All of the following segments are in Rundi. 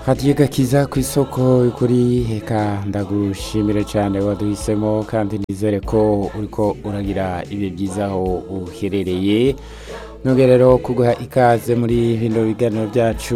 hadiye gakiza ku isoko kuri reka ndagushimire cyane waduhisemo kandi nizere ko uriko uragira ibihe byiza aho uherereye nubwo rero kuguha ikaze muri bino biganiro byacu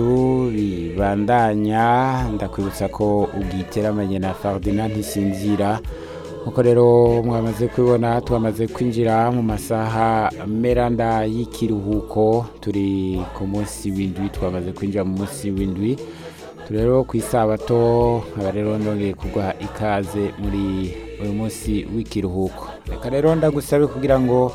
bibandanya ndakwibutsa ko ubwiteramanye na Ferdinand ntisinzira nkuko rero mwamaze kubibona twamaze kwinjira mu masaha meranda y'ikiruhuko turi ku munsi w'indwi twamaze kwinjira mu munsi w'indwi turi rero ku isabato nkaba rero ndongeye kuguha ikaze muri uyu munsi w'ikiruhuko reka rero ndagusabe kugira ngo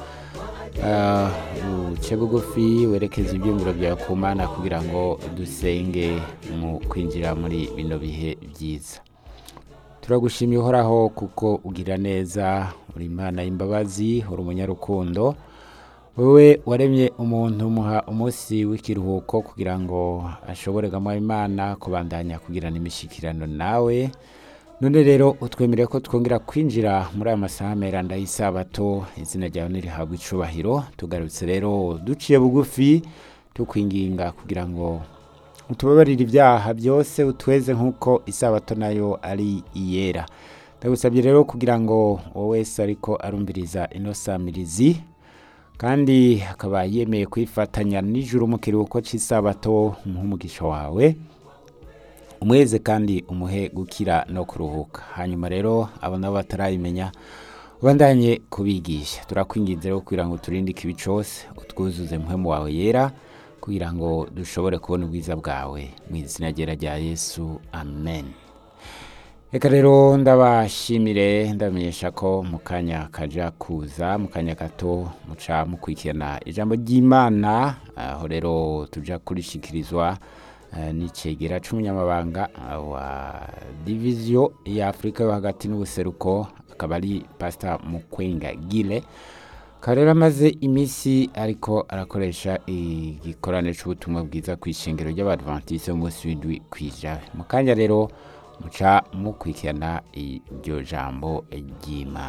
ah, uce bugufi werekeze ibyumviro byawe ku mana kugira ngo dusenge mu kwinjira muri bino bihe byiza turagushimiye uhoraho kuko ugira neza uri imana y'imbabazi uri umunyarukundo wowe waremye umuntu umuha umunsi w'ikiruhuko kugira ngo ashobore gamuha imana kubandanya kugirana imishyikirano nawe none rero utwemere ko twongera kwinjira muri aya masaha meranda y'isabato izina ryawe ntirihabwe icubahiro tugarutse rero duciye bugufi tukwinginga kugira ngo utubabarire ibyaha byose utweze nk'uko isabato nayo ari iyera ndagusabye rero kugira ngo wowe wese ariko arumviriza ino samirizi kandi akaba yemeye kwifatanya nijoro mu kiruhuko cy'isabato umugisha wawe umweze kandi umuhe gukira no kuruhuka hanyuma rero abo nabo batarayimenya ubandanye kubigisha turakwinginze rero kugira ngo turinde ikibi cyose utwuzuze muhemu wawe yera kugira ngo dushobore kubona ubwiza bwawe mu izina ryera rya yesu amen reka rero ndabashimire ndamenyesha ko mu kanya kaja kuza mu kanya gato muca mukurikirana ijambo ry'imana aho rero tuja kurishikirizwa eh, n'icegera c'umunyamabanga eh, wa diviziyo ya afurika yo hagati n'ubuseruko akaba ari pasita mukwenga gile akaba rero amaze iminsi ariko arakoresha igikorane c'ubutumwa bwiza ku ishengero ry'abadventiste umunsi w'indwi kw'ijana mu kanya rero muca mukurikirana iryo jambo ry'imana